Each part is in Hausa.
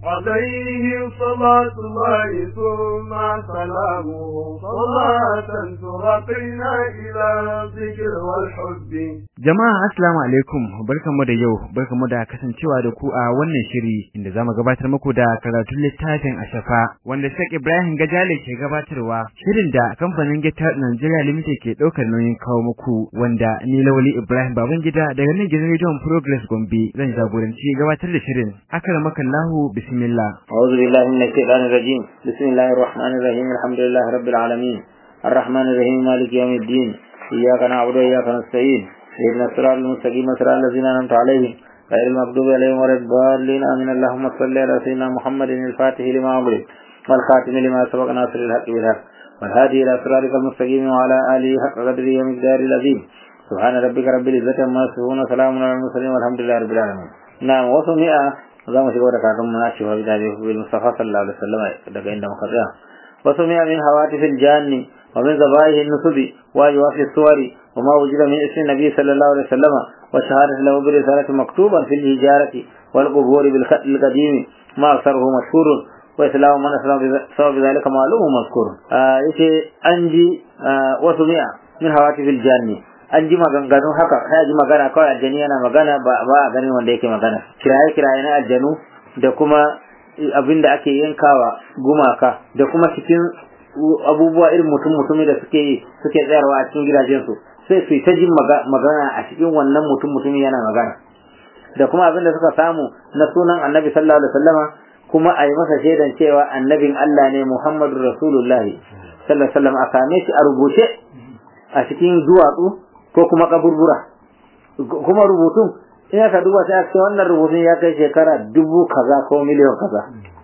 عليه صلاة الله ثم سلامه صلاة ترقينا إلى الذكر والحب Jama'a assalamu alaikum barkanmu da yau barkanmu da kasancewa da ku a wannan shiri inda zamu gabatar muku da karatun littafin Ashafa wanda Sheikh Ibrahim Gajale ke gabatarwa shirin da kamfanin Gita Nigeria Limited ke daukar nauyin kawo muku wanda ni Lawali Ibrahim Babangida daga nan gidan Radio Progress Gombe zan jagoranci gabatar da shirin akramakallahu bismillah أعوذ بالله من الشيطان الرجيم بسم الله الرحمن الرحيم الحمد لله رب العالمين الرحمن الرحيم مالك يوم الدين إياك نعبد وإياك نستعين اهدنا الصراط المستقيم صراط الذين أنعمت عليهم غير المغضوب عليهم ولا الضالين آمين اللهم صل على سيدنا محمد الفاتح لما أغلق والخاتم لما سبق ناصر الحق بالحق والهادي إلى صراطك المستقيم وعلى آله حق قدره ومقداره العظيم سبحان ربك رب العزة عما يصفون وسلام على المرسلين والحمد لله رب العالمين نعم وسمع za mu shiga da karatun mu na cewa bi da bil mustafa sallallahu alaihi wasallam daga inda muka tsaya wasu min min hawatifil janni wa min zabaihi nusubi wa yuwafi suwari wa ma wujida min ismi nabi sallallahu alaihi wasallam wa shahadatu lahu bi risalati maktuban fil hijarati wal qubur bil khat al qadim ma aktharuhu mashhur wa islamu man aslama bi sabab dhalika ma'lumun mazkur yace anji wasu mi'a min hawatifil janni an ji maganganu haka sai ji magana kawai aljani yana magana ba a ganin wanda yake magana kiraye kiraye na aljanu da kuma abin da ake yankawa gumaka da kuma cikin abubuwa irin mutum mutumi da suke suke tsayarwa a cikin gidajen su sai su ta jin magana a cikin wannan mutum mutumi yana magana da kuma abin da suka samu na sunan annabi sallallahu alaihi wasallama kuma a yi masa shaidan cewa annabin Allah ne Muhammadu Rasulullahi sallallahu alaihi wasallam a same shi a rubuce a cikin duwatsu ko kuma kaburbura kuma rubutun in aka duba sai aka ce wannan rubutun ya kai shekara dubu kaza ko miliyan kaza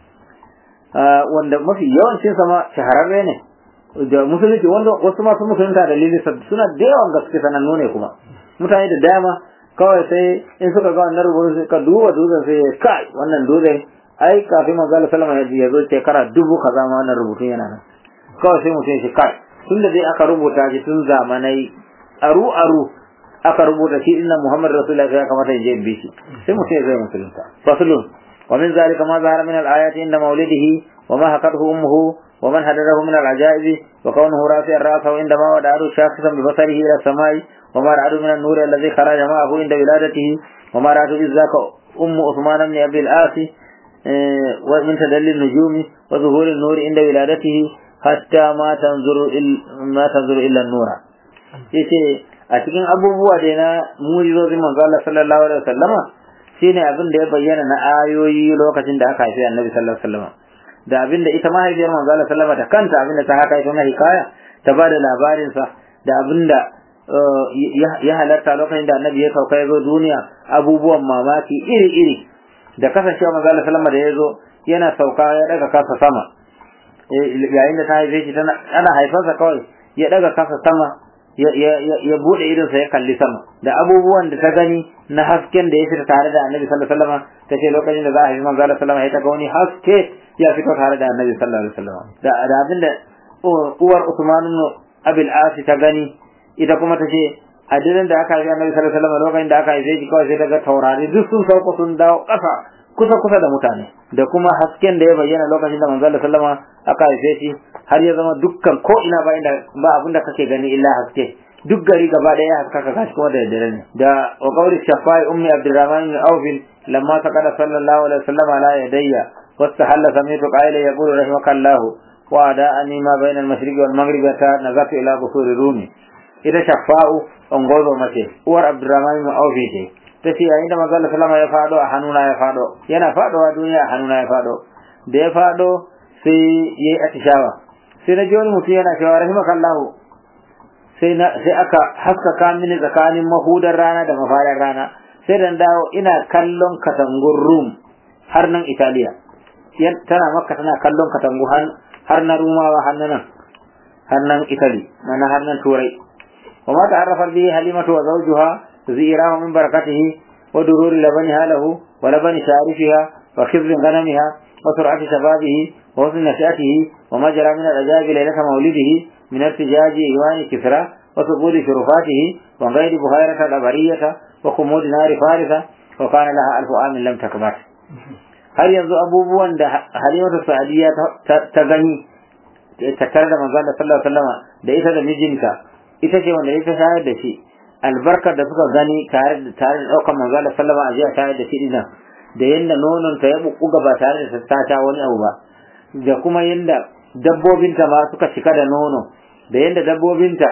wanda mafi yawancin sama shahararre ne da musulunci wanda wasu masu musulunta da lili suna da yawan gaske sanannu ne kuma mutane da dama kawai sai in suka ga wannan rubutun suka duba dutsen sai kai wannan dutsen ai kafin manzo Allah sallama ya zo shekara dubu kaza ma wannan rubutun yana nan kawai sai mutum shi kai tunda dai aka rubuta shi tun zamanai aru aru aka rubuta shi inna Muhammad Rasulullah ya kamata ya je bi shi sai mutum ya zai musulunta faslun wa min zalika ma zahara min al-ayati inda mawlidihi wa ma hakathu ummuhu wa man hadarahu min al-ajaibi wa kawnuhu rafi'an ra'sahu inda ma wada'ahu shakhsan bi basarihi ila samai wa ma ra'adu min an-nur alladhi kharaja ma'ahu inda wiladatihi wa ma ra'adu izzaka ummu Uthman ibn Abi al-Asi wa min tadalli an-nujumi wa zuhuri an-nur inda wiladatihi hatta ma tanzuru ma tanzuru illa an-nura yace a cikin abubuwa da na mujizozin manzo Allah sallallahu alaihi wasallama shine abin da ya bayyana na ayoyi lokacin da aka haifi Annabi sallallahu alaihi wasallama da abin da ita mahaifiyar manzo Allah sallallahu alaihi wasallama ta kanta abin da ta haka ita na hikaya ta bada labarin sa da abin da ya halarta lokacin da Annabi ya sauka ya zo duniya abubuwan mamaki iri iri da kasancewa manzo Allah sallallahu alaihi wasallama da ya zo yana sauka ya daga kasa sama yayin da ta haife shi ana haifarsa kawai ya daga kasa sama ya bude idonsa ya kalli sama da abubuwan da ta gani na hasken da ya fita tare da annabi sallallahu alaihi wasallam ta ce lokacin da za a yi manzo sallallahu alaihi wasallam ta ga wani haske ya fito tare da annabi sallallahu alaihi wasallam da da abin da uwar Usman ibn Abil As ta gani ita kuma ta ce a dirin da aka yi annabi sallallahu alaihi wasallam lokacin da aka yi shi kawai sai ta ga taurari duk sun sauko sun dawo ƙasa kusa kusa da mutane da kuma hasken da ya bayyana lokacin da manzo sallallahu alaihi wasallam aka haife shi har ya zama dukkan ko ina ba inda ba abin da kake gani illa haske duk gari gaba da ya haskaka gashi kuma da dare ne da wa qawli shafai ummi abdurrahman bin auf lamma taqala sallallahu alaihi wasallam ala yadayya wastahalla samitu qaila yaqulu rahimakallahu wa da'ani ma bayna al-mashriqi wal maghribi ta nazatu ila qusuri rumi ita shafa'u ongozo mace uwar abdurrahman bin auf ce ta ce yayin da manzo sallallahu ya fado a hannuna ya fado yana fadowa duniya a hannuna ya fado da ya fado sai yayi atishawa sai na ji wani mutum yana cewa rahimakallahu sai na sai aka haskaka mini tsakanin mahudar rana da mafarar rana sai dan dawo ina kallon katangun rum har nan italiya tana makka tana kallon katangu har na rumawa har nan har nan italy na har nan turai وما تعرف به حليمة وزوجها زئراه من بركته ودرور لبنها له ولبن شارفها وخبز غنمها وسرعة شبابه وحسن نشأته وما جرى من العجائب ليلة مولده من ارتجاج إيوان كسرى وثقول شرفاته وغير بخيرة الأبرية وخمود نار فارسة وكان لها ألف عام لم تكبر har yanzu abubuwan da halimatu sa'adiyya ta gani tattare da manzo Allah sallallahu alaihi wasallama da ita da mijinta ita ce wanda ita shayar da shi albarkar da suka gani tare da tare da daukar manzo Allah sallallahu alaihi wasallama a shayar da shi dinnan da yanda nonon ta ya bubbuga ba tare da ta ta wani abu ba da kuma yanda dabbobinta ma suka cika da nono da yanda dabbobinta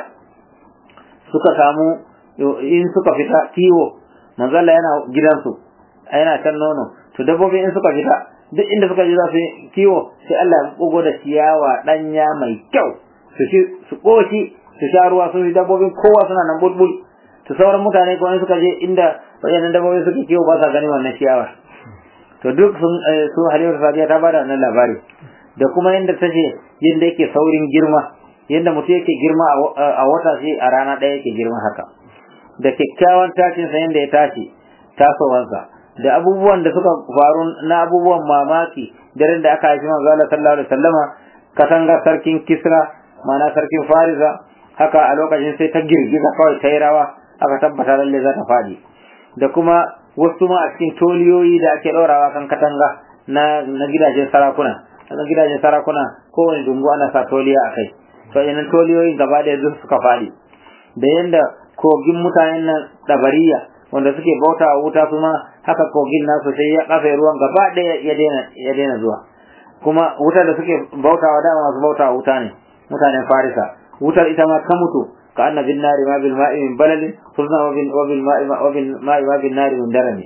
suka samu in suka fita kiwo manzo Allah yana gidansu yana can nono to dabbobi in suka fita duk inda suka je za su kiwo sai Allah ya bugo da ciyawa danya mai kyau su ci su koshi su sha ruwa su dabbobin kowa suna nan bulbul to sauran mutane ko suka je inda wayannan dabbobi suke kiwo ba sa gani wannan ciyawa to duk sun su Halima Sadiya ta bada wannan labari da kuma yanda ta ce yanda yake saurin girma yanda mutum yake girma a wata sai a rana ɗaya yake girma haka da kyakkyawan tashin sa yanda ya tashi tasowansa da abubuwan da suka faru na abubuwan mamaki daren da aka haifi manzo Allah sallallahu alaihi wasallama katanga sarkin Kisra mana sarkin Farisa haka a lokacin sai ta girgiza kawai ta yi rawa aka tabbata lalle za ta fadi da kuma wasu ma a cikin toliyoyi da ake ɗorawa kan katanga na na gidajen sarakuna na gidajen sarakuna kowane dungu ana sa toliya a kai to yanan toliyoyin gaba da yanzu suka fadi da yanda kogin mutanen nan dabariya wanda suke bauta wa wuta kuma haka kogin nasu sai ya kafe ruwan gaba ɗaya ya daina ya daina zuwa kuma wutar da suke bauta wa dama masu bauta wa wuta ne mutanen farisa wutar ita ma ta mutu ka anna bin nari ma bil ma'i min balalin sulna wa bil wa bil ma'i wa bil ma'i ma bin nari min darami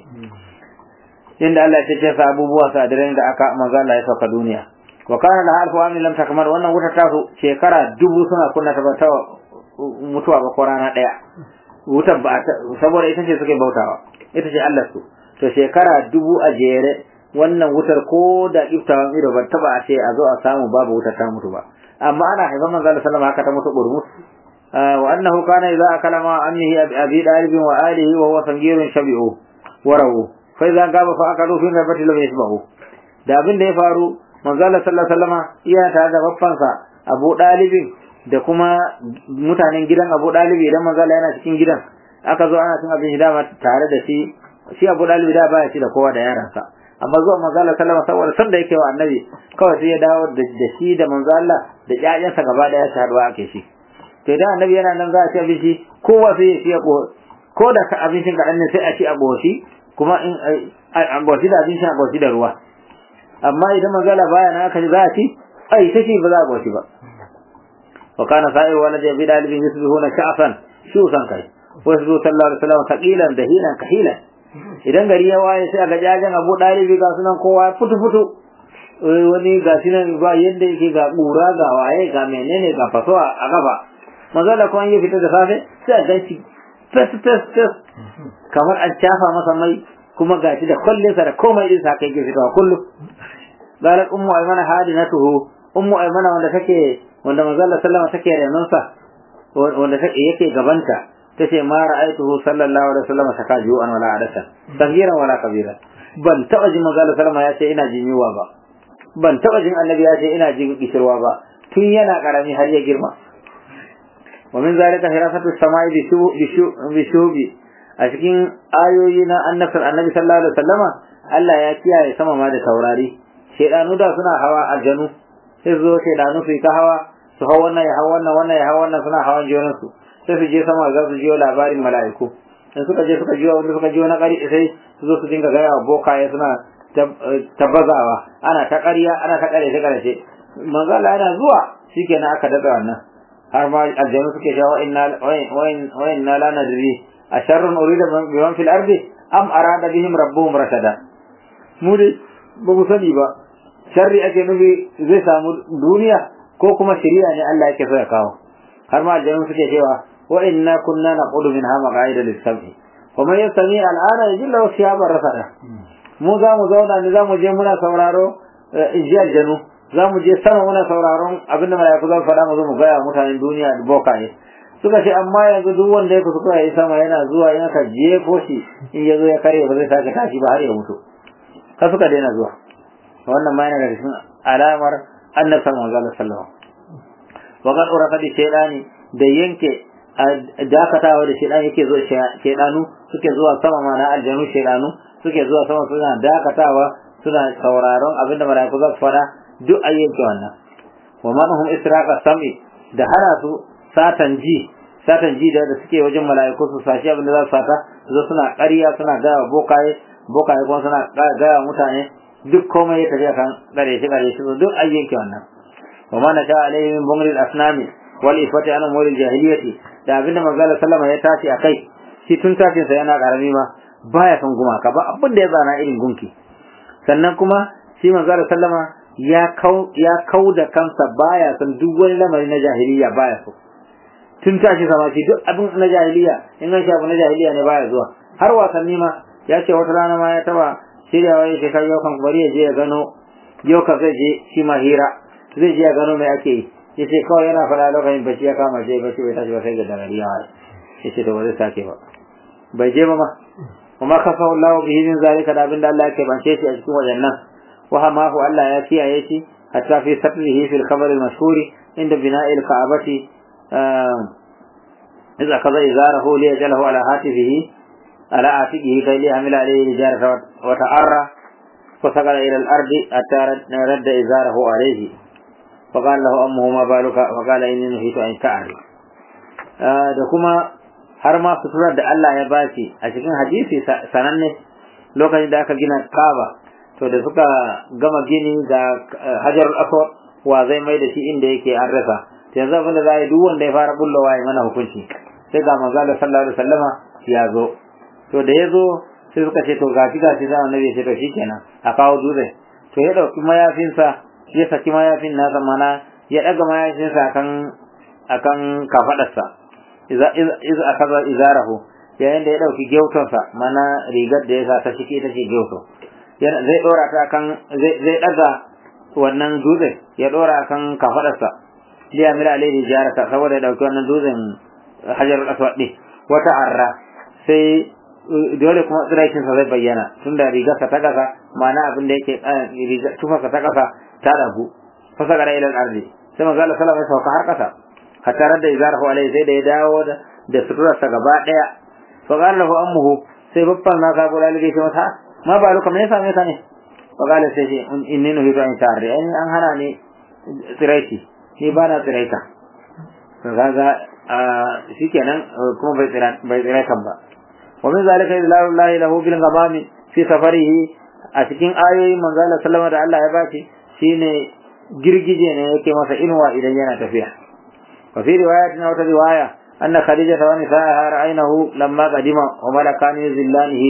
inda Allah ya ce sa abubuwa sa da da aka manzo Allah ya sauka duniya wa kana la alfu amin lam takmar wannan wutar ta su shekara dubu suna kunna ta ta mutuwa ba ko rana daya wutar ba saboda ita ce suke bautawa ita ce Allah su to shekara dubu a jere wannan wutar ko da iftawan ido ba taba a ce a zo a samu babu wutar ta mutu ba amma ana haifan manzo Allah sallama haka ta mutu burmus wa annahu kana idza akala ma ammihi abi dalib wa alihi wa huwa sangirun shabi'u warawu fa idza gaba fa akalu fi nabati lam yasbahu da abin da ya faru manzo Allah sallallahu alaihi wasallama iya tare da baffansa Abu Dalibin da kuma mutanen gidan Abu Dalib idan manzo Allah yana cikin gidan aka zo ana cin abin dama tare da shi shi Abu Dalib da baya ci da kowa da yaransa amma zuwa manzo Allah sallama saboda san da yake wa annabi kawai sai ya dawo da shi da manzo Allah da ƴaƴansa gaba daya su haɗuwa ake shi to idan annabi yana nan za a ci abinci kowa sai ya ci a ko da abincin kaɗan ne sai a ci a goshi kuma in a goshi da abincin a goshi da ruwa amma idan manzo Allah baya nan aka za a ci ai ta ba za a goshi ba وكان سائر ولد أبي طالب يصبحون شعفا شوسا كي ويصبح صلى الله عليه وسلم ثقيلا دهينا كحيلا idan gari ya waye sai ga jajen Abu Dalib ga sunan kowa futu futu wani ga sinan ba yadda yake ga kura ga waye ga menene ga fasowa a gaba maza da kuma yi fita da safe sai a ganci fes fes fes kamar an cafa masa mai kuma gashi da kwalle sa da komai din sa kai ke fitowa kullum qalat ummu aymana hadinatuhu ummu aymana wanda take wanda manzo Allah sallama take renonsa wanda take yake gabanta tace ma ra'aituhu sallallahu alaihi wasallam saka ju'an wala adasa sagiran wala kabira ban taba jin manzo Allah sallama ya ce ina jin yuwa ba ban taba jin annabi ya ce ina jin kishirwa ba tun yana karami har ya girma wa min zalika hirasatu samai bi shubi a cikin ayoyi na annabtar annabi sallallahu alaihi wasallama Allah ya kiyaye sama ma da taurari shedanu da suna hawa aljanu sai zo shedanu su ta hawa su hau wannan ya hau wannan wannan ya hau wannan suna hawan junansu sai su je sama za su jiyo labarin mala'iku in suka je suka jiyo wanda suka jiyo na ƙari sai su zo su dinga gaya wa bokaye suna tabbazawa ana ta ƙarya ana ta ƙarshe ƙarshe manzala yana zuwa shikenan aka daɗa wannan har ma aljanu suke cewa wa inna wa inna la nadri a sharrun urida biman fil ardi am arada bihim rabbuhum rashada mu dai ba mu sani ba sharri ake nufi zai samu duniya ko kuma shari'a ne Allah yake so ya kawo har ma aljanu suke cewa wa inna kunna naqudu minha maqaida lis-sam'i wa man yastami al-ana yajilla wa shihaban rasada mu za mu zauna ne za mu je muna sauraro inji aljanu za mu je sama muna sauraron abinda mala'iku za su faɗa mu zo mu gaya mutanen duniya da boka ne suka ce amma yanzu duk wanda ya kusa ya yi sama yana zuwa in aka jefo shi in ya zo ya karye ba zai sake tashi ba har ya mutu ka suka daina zuwa wannan ma yana daga cikin alamar annabi sallallahu alaihi wasallam wa qad urafa bi shaydani da yanke dakatawa da shaydan yake zo shaydanu suke zuwa sama ma na aljanu shaydanu suke zuwa sama suna dakatawa suna sauraron abin da mala'iku za su faɗa duk ayyanke wannan wa manhum israqa sam'i da hana su satan ji satan ji da suke wajen mala'iku su sashi abin da za su sata zo suna ƙarya suna gaya bokaye bokaye kuma suna gaya mutane duk komai ya tafi kan gare shi gare shi duk ayyanke wannan wa ma nasha alaihi min bumri al-asnami wal ifati an umuri al-jahiliyyati da abin da manzo sallama ya tashi akai shi tun tashin sa yana karami ma baya son gumaka ba abin da ya zana irin gunki sannan kuma shi manzo sallama ya kau ya kau da kansa baya son duk wani lamari na jahiliya baya so tun tashi sama shi duk abin na jahiliya in an shafi na jahiliya ne baya zuwa har wasanni ma ya ce wata rana ma ya taba shiryawa ya shekar yau kan bari ya je ya gano yau ka zai je shi ma hira zai je ya gano mai ake yi ya ce kawai yana faɗa lokacin bacci ya kama shi bacci bai tashi ba sai ga dagari ya ya ce to ba zai sake ba bai je ba ma kuma kafa Allah bihi min zalika da abin da Allah yake bance shi a cikin wajennan wa hamahu Allah ya kiyaye shi hatta fi satrihi fil khabar al mashhur inda bina'i al ka'bati idza kaza izarahu li yajalahu ala hatifihi ala atiqihi kay li amila alayhi rijarata wa ta'arra fa sagala ila al ardi hatta radda izarahu alayhi فقال له أمه ما بالك فقال إني نهيت أن تعرف da kuma har ma suturar da Allah ya bashi a cikin hadisi sananne lokacin da aka gina Kaaba to da suka gama gini ga Hajar Aswad wa zai mai da shi inda yake an rasa to yanzu abin da za a yi duk wanda ya fara bullowa ya mana hukunci sai ga manzo Allah sallallahu alaihi wasallama ya zo to da ya zo sai suka ce to gashi gashi za annabi ya ce to shikenan a kawo dutse to ya dauki mayafinsa ya saki mayafin nasa mana ya daga mayafinsa akan akan kafadarsa iza iza akaza izarahu yayin da ya dauki gyautonsa mana rigar da ya sa ta shike take gyauto yana zai dora ta kan zai zai daga wannan dutsen ya dora kan kafadarsa liya mila alaihi jarata saboda ya dauki wannan dutsen hajar aswad din wata arra sai dole kuma tsiraikin sa zai bayyana tunda rigarsa ta kasa mana abin da yake rigar tufarsa ta kasa ta dagu fasagara ila al-ardi sai manzo Allah sallallahu alaihi wasallam har kasa hatta radda izarahu alaihi sai da ya dawo da suturarsa gaba daya fa qala lahu ammuhu sai babban na ka gura lige shi mata ma ba luka me yasa me yasa ne fa qala sai shi inni nuhitu an tarri an an hana ni tsiraiti ni ba na tsiraita to kaga shikenan kuma bai tsira bai tsiraitan ba wa min zalika idlalu llahi lahu bil ghamami fi safarihi a cikin ayoyin manzo Allah sallallahu da Allah ya bashi shine girgije ne yake masa inuwa idan yana tafiya wa fi riwayatin wata riwaya anna khadija wa nisaaha ra'aynahu lamma qadima wa malakani zillanihi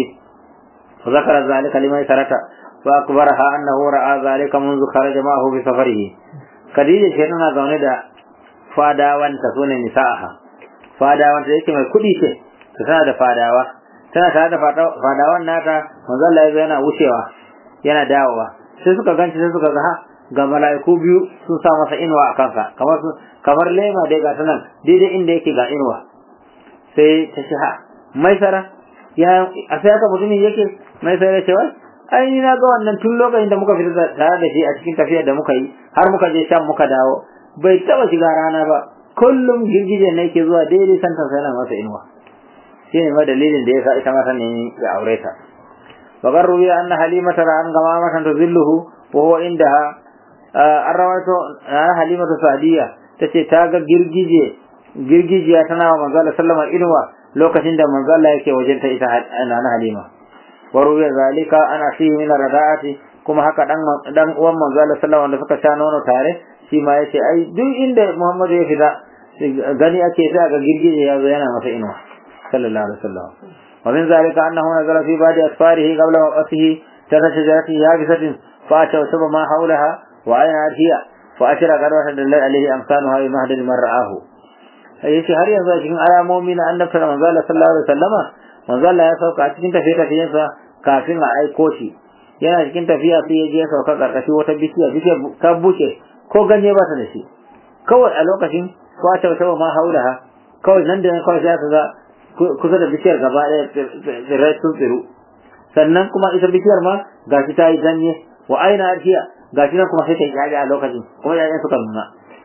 wa zakara zalika liman sarata wa akbaraha annahu ra'a zalika منذ kharaja ma'ahu bi safarihi khadija ce tana zaune da fadawanta sune nisaaha fadawanta yake mai kudi ce tana da fadawa tana tare da fadawan nata manzo Allah yana wucewa yana dawowa sai suka ganci sai suka ga ga mala'iku biyu sun sa masa inuwa a kansa kamar kamar lema dai ga nan daidai inda yake ga inuwa sai ta ce ha mai sara ya a sai aka mutumin yake mai sara ce wai ai ni na ga wannan tun lokacin da muka fita tare da shi a cikin tafiyar da muka yi har muka je shan muka dawo bai taba shiga rana ba kullum girgije ne yake zuwa daidai santan sai na masa inuwa shi ne ma dalilin da yasa ita mata ne ya aure ta وقد روي أن حليمة رأى غمامة تظله وهو عندها الرواية أن حليمة سعدية تشي تاغا جرجيجي جرجيجي أتنا ومنزال سلم إنوا لو كتند منزال يكي وجنت إتا أنا حليمة وروي ذلك أن أخيه من الرداءة kuma haka dan dan uwan manzo Allah sallallahu alaihi wasallam sha nono tare shi ma yace ai duk inda Muhammad ya fita gani ake sai ga girgije ya zo yana masa inuwa sallallahu alaihi wasallam ومن ذلك أنه نزل في بعض أسفاره قبل وقته تحت شجرة يابسة فأشوشب ما حولها وأين هي فأشر قروة دل عليه أمثالها بمهد من رآه yace har yanzu a cikin alamomi na annabta da manzo Allah sallallahu alaihi wasallama manzo Allah ya sauka a cikin tafiye tafiyen sa kafin a aiko shi yana cikin tafiya sai ya je ya sauka karkashi wata bishiya bishiya ta buke ko ganye ba ta da shi kawai a lokacin ko ta wata ma haulaha kawai nan da nan kawai sai ka ga kusa da bishiyar gaba ɗaya tsirrai sun tsiru sannan kuma ita bishiyar ma gashi ta yi ganye wa aina arshiya gashi nan kuma sai ta yi yaji a lokacin kuma yayin suka nuna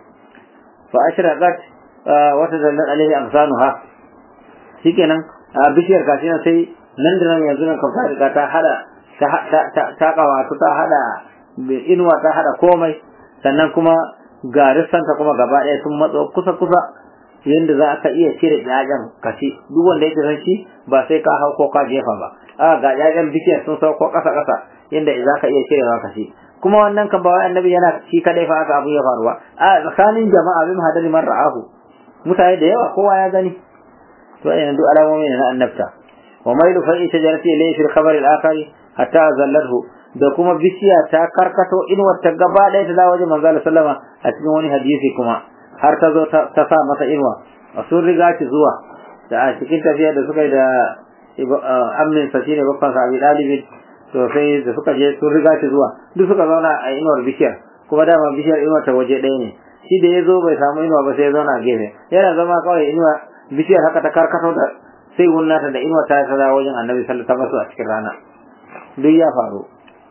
fa ashraqat wata dallan alaihi amsanuha shikenan bishiyar gashi nan sai nan da nan yanzu nan kan riga ta hada ta kawatu ta hada inuwa ta hada komai sannan kuma garissanta kuma gaba ɗaya sun matso kusa kusa yadda za ka iya cire ƴaƴan kashi duk wanda yake san shi ba sai ka hau ko ka jefa ba a ga ƴaƴan bishiyar sun sauko ƙasa ƙasa yadda za ka iya cirewa kashi kuma wannan kan ba wai annabi yana shi kadai fa aka abu ya faruwa a tsakanin jama'a bin hadari man ra'ahu mutane da yawa kowa ya gani to ayyana duk alamomi ne na annabta wa mailu fa'i shajarati ilayhi fil khabar al akhari hatta zallathu da kuma bishiya ta karkato inuwar ta gaba ɗaya ta dawo wajen manzo sallama a cikin wani hadisi kuma har ta zo ta sa masa inuwa a sun riga shi zuwa da a cikin tafiya da suka yi da amin sa shine babban sa abi dalibin to sai da suka je sun riga shi zuwa duk suka zauna a inuwar bishiyar kuma dama bishiyar inuwar ta waje ɗaya ne shi da ya zo bai samu inuwa ba sai ya zauna a gefe yana zama kawai inuwa bishiyar haka ta karkato da sai wunnata da inuwa ta ta dawo wajen annabi sallallahu alaihi wasallam a cikin rana duk ya faru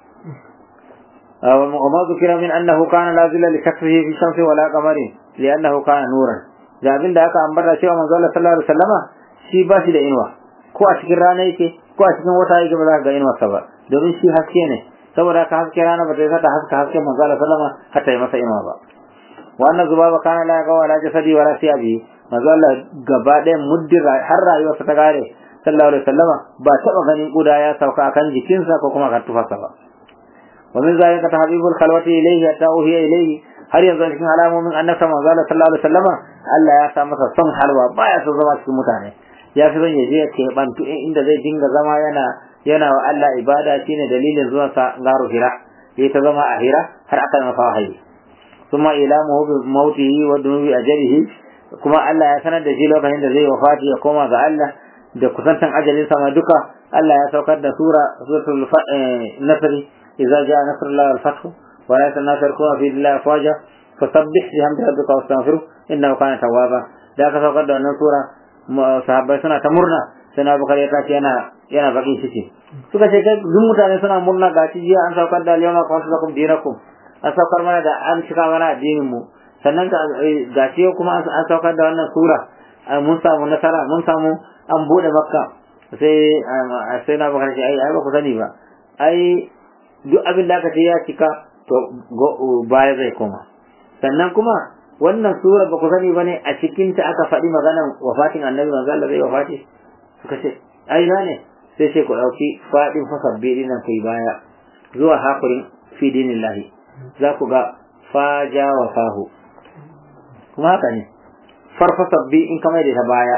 وما ذكر من أنه كان لا ظل لكسره في الشمس ولا قمر لأنه كان نورا da abin da aka ambata cewa manzo Allah sallallahu alaihi wasallama shi ba shi da inuwa ko a cikin rana yake ko a cikin wata yake ba za ka ga inuwarsa ba domin shi haske ne saboda ka haske rana ba ta yi sata haska haske manzo Allah sallama har ta yi masa inuwa ba wannan zubaba kana la ga wala jasadi wala siyabi manzo Allah gaba ɗaya muddin har rayuwarsa ta gare sallallahu alaihi wasallama ba taɓa ganin kuda ya sauka akan jikinsa ko kuma kan tufarsa ba wa min zalika tahbibul khalwati ilayhi hatta uhiya ilayhi har yanzu cikin alamomin annabta manzo Allah sallallahu alaihi wasallama Allah ya sa masa son halwa baya son zama cikin mutane ya fi son ya je ya keɓantu inda zai dinga zama yana yana wa Allah ibada shine dalilin zuwan sa garu hira ya ta zama a hira har aka masa wahayi kuma ilamuhu bi mautihi wa dunubi ajalihi kuma Allah ya sanar da shi lokacin da zai wafati ya koma ga Allah da kusantan ajalin sa ma duka Allah ya saukar da sura suratul nasr idza jaa nasrullahi wal fath wa la tanasarku fi dillahi afwaja fasabbih bihamdi rabbika wastaghfiruh innahu kana tawwaba da aka saukar da wannan sura sahabbai suna ta murna sai na bukari ya tashi yana yana bakin ciki suka ce kai duk mutane suna murna ga ci jiya an saukar da alyawma qawtu lakum dinakum an saukar mana da an cika mana addinin mu sannan ga ci kuma an saukar da wannan sura mun samu nasara mun samu an bude makka sai sai na bukari ce ai ai ba ku sani ba ai duk abin da aka ce ya cika to baya zai koma sannan kuma wannan sura ba ku sani bane a cikin ta aka faɗi maganan wafatin annabi manzo Allah zai wafati suka ce ai na ne sai sai ku dauki fadin fasabbi dinan kai baya zuwa hakurin fi dinillahi za ku ga faja wa fahu kuma haka ne farfasabbi in kamar da ta baya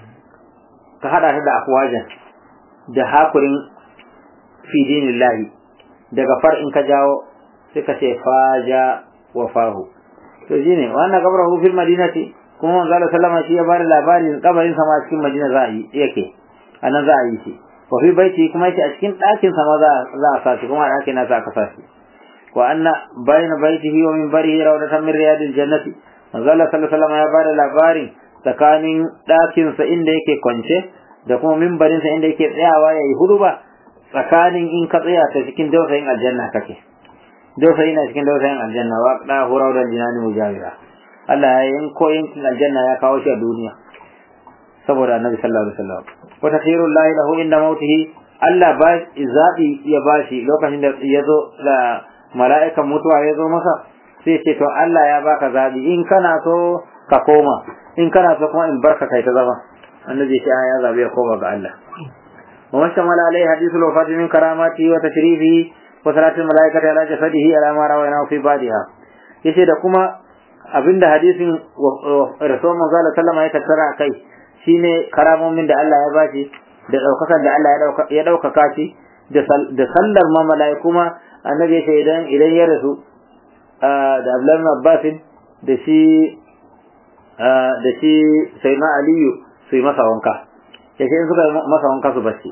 ka hada ta da afwajan da hakurin fi dinillahi daga far in ka jawo sai ka ce faja wa fahu to shine wannan kabrahu fil madinati kuma manzo Allah sallama shi ya bada labarin kabarin sa ma cikin Madina za a yi yake anan za a yi shi wa fi baiti kuma yake a cikin ɗakin sa ma za za a sashi kuma ɗakin na sa ka sashi wa anna bayna baitihi wa min barihi rawdatan min riyadil jannati manzo Allah sallallahu alaihi wasallam ya bada labarin tsakanin ɗakin sa inda yake kwance da kuma mimbarin sa inda yake tsayawa yayi huduba tsakanin in ka tsaya ta cikin dausayin aljanna kake dausayi na cikin dausayin aljanna wa da hurau da jinani mujawira Allah ya yanko yankin aljanna ya kawo shi a duniya saboda annabi sallallahu alaihi wasallam wa takhirul lahi lahu inda mautihi Allah ba zabi ya bashi lokacin da ya zo da mala'ikan mutuwa ya zo masa sai ce to Allah ya baka zabi in kana so ka koma in kana so kuma in barka kai ta zama annabi shi ya zabi ya koma ga Allah wa mashamala alaihi hadithul wafati min karamati wa tashrifihi wa salatul malaikati ala jasadihi ala ma rawayna fi badiha yace da kuma abinda hadisin rasul manzo sallama ya tattara kai shine karamomin da Allah ya bashi da daukakar da Allah ya daukaka shi da sallar ma malaiku ma annabi yace idan idan ya rasu da Abdullah ibn Abbas da shi da shi Sayyidina Aliyu su yi masa wanka yace in suka masa wanka su bashi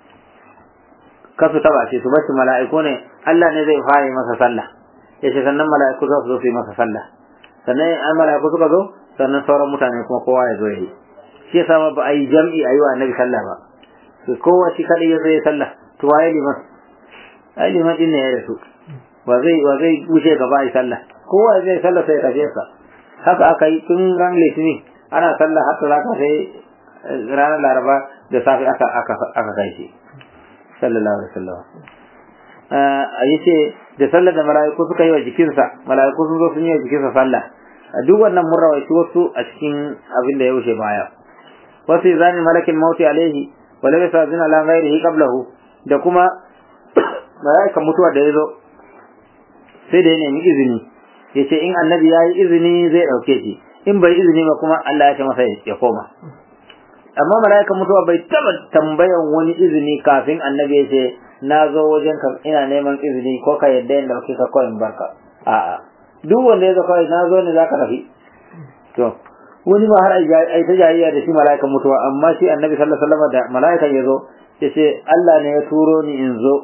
kasu taba shi su bashi mala'iku ne Allah ne zai fara masa sallah yace sannan mala'iku za su zo su yi masa sallah sannan an mala'iku suka zo sannan sauran mutane kuma kowa ya zo yi shi yasa ba a yi jam'i a yi wa annabi sallah ba su kowa shi kadai ya zo ya sallah to waye liman ai liman din ne ya rasu ba zai ba zai wuce gaba a yi sallah kowa zai sallah sai ya tafi sa haka aka yi tun ran litinin ana sallah har talata sai ranar laraba da safe aka aka aka kai shi sallallahu alaihi wasallam yace da sallar da mala'iku suka yi wa jikinsa mala'iku sun zo sun yi wa jikinsa sallah duk wannan mun rawaito wasu a cikin abin da ya wuce baya wasu zani malakin mauti alaihi wa la yasazin ala ghairihi qablahu da kuma mala'ikan mutuwa da ya zo sai da ya nemi izini yace in annabi ya yi izini zai dauke shi in bai izini ba kuma Allah ya ce masa ya koma amma mala'ikan mutuwa bai taba tambayan wani izini kafin annabi ya ce na zo wajen ka ina neman izini ko ka yadda yin dauke ka kawai barka a'a duk wanda ya zo kawai na zo ne za ka tafi to wani ma har ai ta jayayya da shi mala'ikan mutuwa amma shi annabi sallallahu alaihi wasallam da mala'ikan ya zo ya ce Allah ne ya turo ni in zo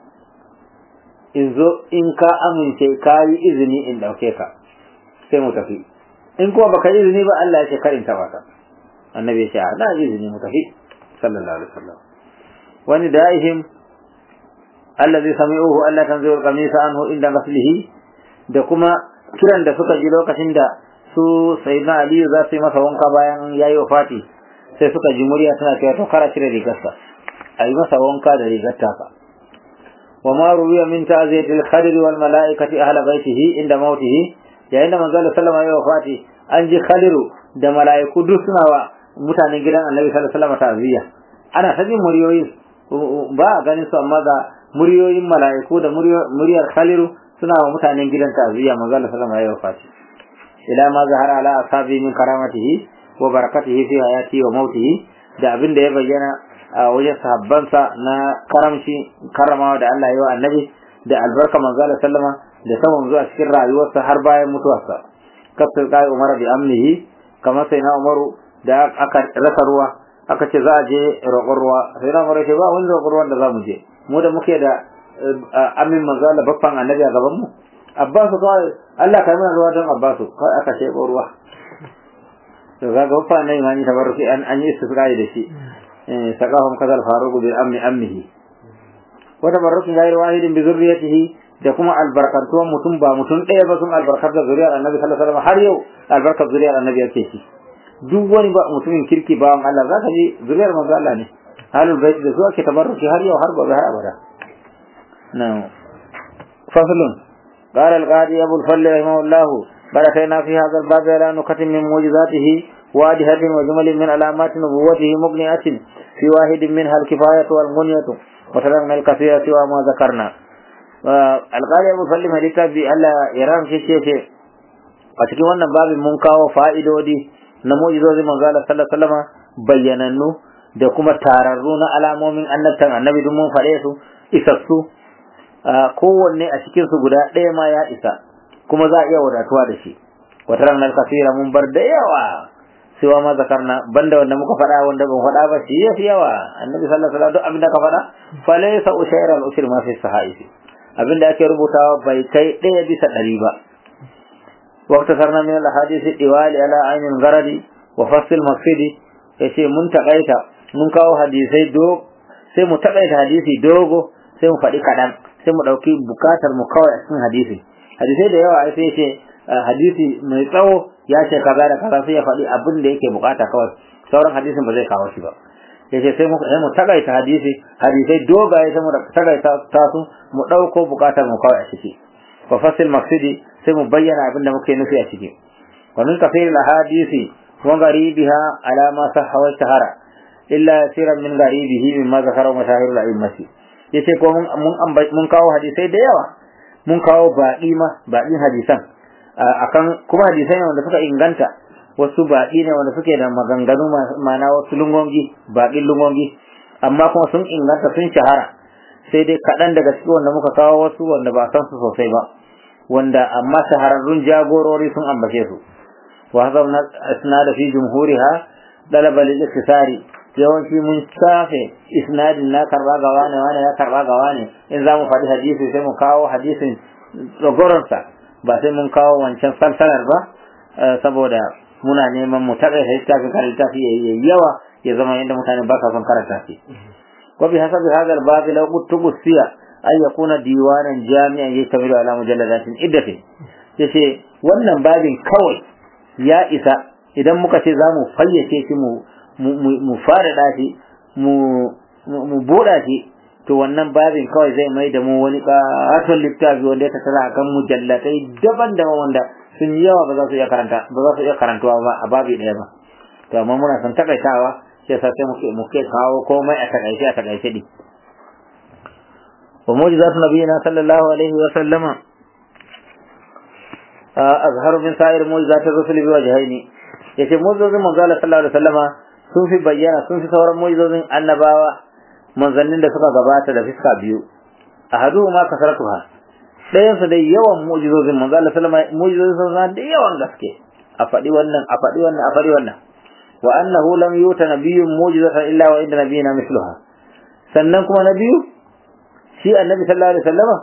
in zo in ka amince ka yi izini in dauke ka sai mu tafi in kuma baka yi izini ba Allah ya ce kar in taba ka annabi ya ce na izini mu tafi sallallahu alaihi wasallam wani da'ihim allazi sami'uhu alla tanzi'u qamisa anhu inda ghaslihi da kuma kiran da suka ji lokacin da su sayyidina ali za su yi masa wanka bayan yayi wafati sai suka ji murya tana cewa to kara cire rigarsa a yi masa wanka da rigar taka wa ma ruwiya min ta'ziyatil khadir wal mala'ikati ahla baitihi inda mautihi yayin da manzo sallallahu alaihi wafati an ji khadiru da mala'iku duk suna wa mutanen gidan annabi sallallahu alaihi wasallam ta'ziya ana ta jin muryoyi ba a ganin su amma ga muryoyin mala'iku da muryar khaliru suna wa mutanen gidan ta'ziya manzo Allah sallallahu alaihi wasallam ila ma zahara ala asabi min karamatihi wa barakatihi fi hayati wa mautihi da abin da ya bayyana a wajen sahabbansa na karamci karamawa da Allah ya yi wa annabi da albarka manzo Allah sallama da saman zuwa cikin rayuwarsa har bayan mutuwarsa kafin kai Umar bi amnihi kamar sai na Umaru da aka rasa ruwa aka ce za a je roƙon ruwa sai na Umaru ce ba wani roƙon ruwan da za mu je mu da muke da amin manzo Allah baffan annabi a gaban mu Abbasu kawai Allah kai mana ruwa don Abbasu kawai aka shebo ruwa to ga ga baffan ne mani tabarruki an an yi istisqai da shi saqahum kadal faruq bi amni amnihi wa tabarruki ghayr wahidin bi zurriyatihi da kuma albarkantuwan mutum ba mutum ɗaya ba sun albarkar da zuriyar annabi sallallahu alaihi wasallam har yau albarkar zuriyar annabi yake shi duk wani ba mutumin kirki bawan Allah zaka ji zuriyar manzo Allah ne halul bait da su ake tabarruki har yau har gobe har abada na'am faslun قال القاضي أبو الفضل رحمه الله بركينا في هذا الباب على نكت من معجزاته وادهة وجمل من علامات نبوته مبنية في واحد منها الكفاية والغنية وتركنا الكثير سوى ما ذكرنا القاضي أبو الفضل مديتا بألا يرام شيء شيء a cikin wannan babin mun kawo fa'idodi na mu'jizozin manzo Allah sallallahu alaihi wasallam bayyanannu da kuma tararru na alamomin annabtan annabi duk mun faɗe su isassu kowanne a cikin su guda ɗaya ma ya isa kuma za a iya wadatuwa da shi wata ranar kasira mun bar da yawa cewa ma zakarna banda wanda muka faɗa wanda ban faɗa ba shi yafi yawa annabi sallallahu alaihi wasallam duk abin da ka faɗa fa laysa ushayra al-ushri ma fi sahaifi abin da ake rubutawa bai kai ɗaya bisa ɗari ba واختصرنا من الاحاديث الدوال على عين الغرض وفصل المقصد yace mun takaita mun kawo hadisai do sai mu takaita hadisi dogo sai mu faɗi kaɗan sai mu ɗauki bukatar mu kawai a cikin hadisi hadisai da yawa sai yace hadisi mai tsawo ya ce kaza da kaza sai ya faɗi abin da yake bukata kawai sauran hadisin ba zai kawo shi ba yace sai mu sai mu takaita hadisi hadisai dogaye sai mu takaita ta su mu ɗauko bukatar mu kawai a ciki wa fasil maqsidi sai mu bayyana abin da muke nufi a ciki wa min kafir al hadisi wa gharibiha ala ma sahha wa shahara illa yasiran min gharibihi mimma zakara mashahir al a'immati yace ko mun mun mun kawo hadisai da yawa mun kawo baɗi ma baɗin hadisan akan kuma hadisai ne wanda suka inganta wasu baɗi ne wanda suke da maganganu ma'ana wasu lungongi baɗin lungongi amma kuma sun inganta sun shahara sai dai kaɗan daga cikin wanda muka kawo wasu wanda ba san su sosai ba wanda amma shahararrun jagorori sun ambace su wa hadha isnad fi jumhuriha dalaba lil iktisari yawanci mun safe isnadin na karba ga wani wani ya karba ga wani in za mu faɗi hadisi sai mu kawo hadisin tsogoronsa ba sai mun kawo wancan salsalar ba saboda muna neman mu taɓa littafin kan littafi yayi yawa ya zama yadda mutane ba sa son karanta shi وبحسب هذا الباب لو قلت تبصي أن يكون ديوانا جامعا يشتمل على مجلدات عدة yace wannan babin kawai ya isa idan muka ce za mu fayyace shi mu mu fara shi mu mu buɗa shi to wannan babin kawai zai mai da mu wani ƙaton littafi wanda ya tattara akan mujallatai daban-daban wanda sun yi yawa ba za su iya karanta ba za su iya karantuwa ba a babi ɗaya ba to amma muna son takaitawa sai sa sai muke muke kawo komai a takaice a takaice din wa mu'jizatu nabiyina sallallahu alaihi wa sallama azharu min sa'ir mu'jizati rusul bi wajhaini yace mu'jizatun manzo Allah sallallahu alaihi wa sallama sun fi bayyana sun fi sauran mu'jizatun annabawa manzannin da suka gabata da fiska biyu ahadu ma kasaratuha ɗayan su dai yawan mu'jizozin manzo Allah sallama mu'jizozin sun da yawan gaske a faɗi wannan a faɗi wannan a faɗi wannan wa annahu lam yuta nabiyyun mu'jizatan illa wa inda nabiyina misluha sannan kuma na biyu shi annabi sallallahu alaihi wasallama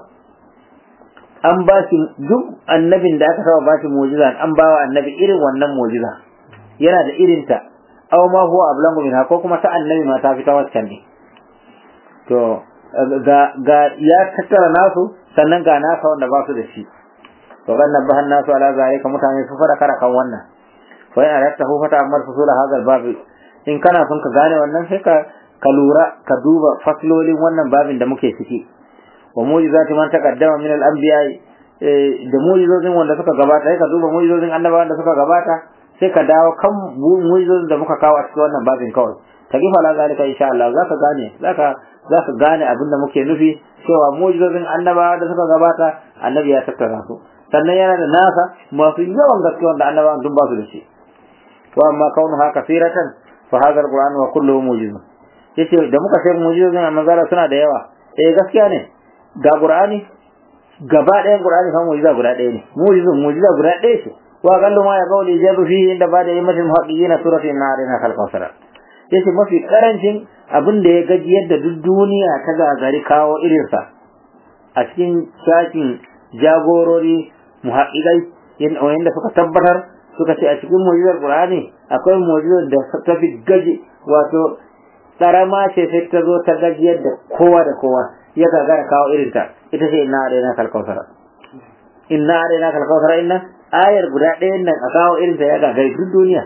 an ba shi duk annabin da aka saba ba shi mu'jiza an ba wa annabi irin wannan mu'jiza yana da irinta aw ma huwa ablangu minha ko kuma ta annabi ma ta fita waccan ne to ga ga ya tattara nasu sannan ga nasa wanda ba su da shi to gan nabahan nasu ala zalika mutane su fara kara kan wannan fa in aratta hu fata amal fusula hadal bab in kana son ka gane wannan sai ka ka lura ka duba faslolin wannan babin da muke ciki wa mu'jizati man taqaddama min al-anbiya da mu'jizozin wanda suka gabata sai ka duba mu'jizozin annabawan da suka gabata sai ka dawo kan mu'jizozin da muka kawo a cikin wannan babin kawai ta gifa la zalika insha Allah zaka gane zaka zaka gane abin da muke nufi cewa mu'jizozin annabawa da suka gabata annabi ya tattara su sannan yana da nasa masu yawan gaske wanda annabawan duk ba su da shi wa amma kaunuha kasiratan fa hadha al-qur'an wa kulluhu mu'jizun yace da muka sai mu'jizozin manzara suna da yawa eh gaskiya ne ga qur'ani gaba ɗayan qur'ani fa mu'jiza guda ɗaya ne mu'jizun mu'jiza guda ɗaya ce wa qallu ma yaqulu jabu fi inda ba da yimmatin muhaqqiqina suratin narina kal kawsara yace mafi karancin abin da ya gaji yadda duk duniya ta gagari kawo irinsa a cikin shakin jagorori muhaqqiqai yanda suka tabbatar suka ce a cikin mu'jizar qur'ani akwai mu'jizar da ta fi gaji wato karama ce sai ta zo ta gajiyar da kowa da kowa ya gagara kawo irinta ita ce inna alaina kal kausara inna alaina kal kausara inna ayar guda ɗayan nan a kawo irinta ya gagari duk duniya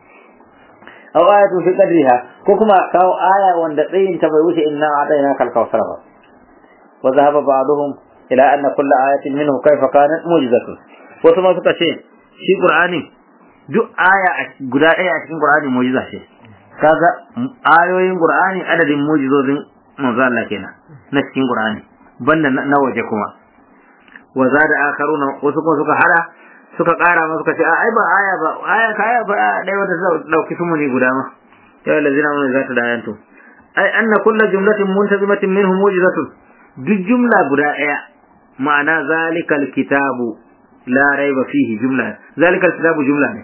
aw ayatu fi qadriha ko kuma kawo aya wanda tsayin ta bai wuce inna alaina kal kausara ba wa dhahaba ba'dhum ila anna kull ayatin minhu kayfa kanat mu'jizatun wasu ma suka ce shi qur'ani duk aya guda ɗaya a cikin qur'ani mu'jiza ce kaga ayoyin qur'ani adadin mu'jizozin manzo Allah kenan na cikin qur'ani banda na waje kuma wa zada akharuna wasu kuma suka hada suka kara ma suka ce a ai ba aya ba aya ka aya ba dai wata dauki su muni guda ma ya allazina mun zata da ayantu ai anna kullu jumlatin muntazimatin minhum mu'jizatun duk jumla guda daya ma'ana zalikal kitabu la raiba fihi jumla zalikal kitabu jumla ne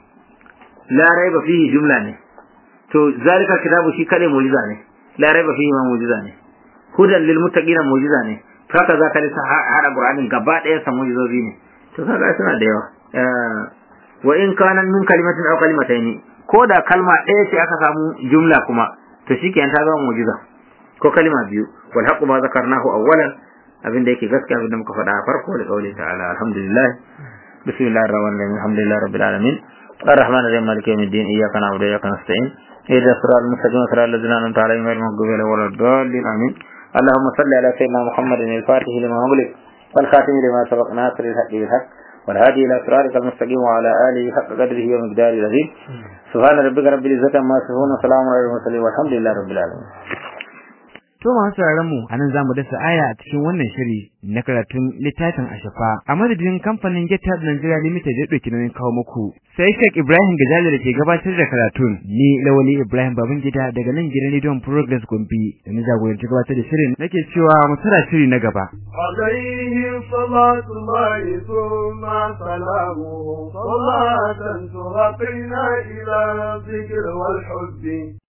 la raiba fihi jumla ne to zalikal kitabu shi kade mu'jiza ne la raiba fihi ma mu'jiza ne hudan lil muttaqina mu'jiza ne haka za ka lissa hada qur'anin gaba daya sa mu'jizozi ne to kaga suna da yawa wa in kana min kalimatin aw kalimatayn ko da kalma ɗaya ce aka samu jumla kuma to shikenan ta zama mu'jiza ko kalma biyu wal haqqu ma zakarnahu awwalan abin da yake gaskiya abin da muka faɗa a farko da kauli ta'ala alhamdulillah bismillahir rahmanir rahim alhamdulillahi rabbil alamin الرحمن الرحيم مالك يوم الدين اياك نعبد واياك نستعين اهدنا الصراط المستقيم صراط الذين انعمت عليهم غير المغضوب عليهم ولا الضالين امين اللهم صل على سيدنا محمد الفاتح لما أغلق والخاتم لما سبق ناصر الحق بالحق والهادي الى صراطك المستقيم وعلى اله حق قدره ومقداره العظيم سبحان ربك رب العزه عما يصفون وسلام على المرسلين والحمد لله رب العالمين To masu mu a nan za mu dasa aya a cikin wannan shiri na karatun littafin Ashafa a madadin kamfanin GitHub Nigeria Limited da ɗauki nauyin kawo muku. Sai Sheikh Ibrahim Gajali da ke gabatar da karatun ni Lawali Ibrahim Babangida daga nan gidan Rediyon Progress Gombe da ni jagoranci gabatar da shirin nake cewa mu tsara shiri na gaba. عليه صلاة الله ثم سلامه صلاة ترقينا إلى الذكر والحب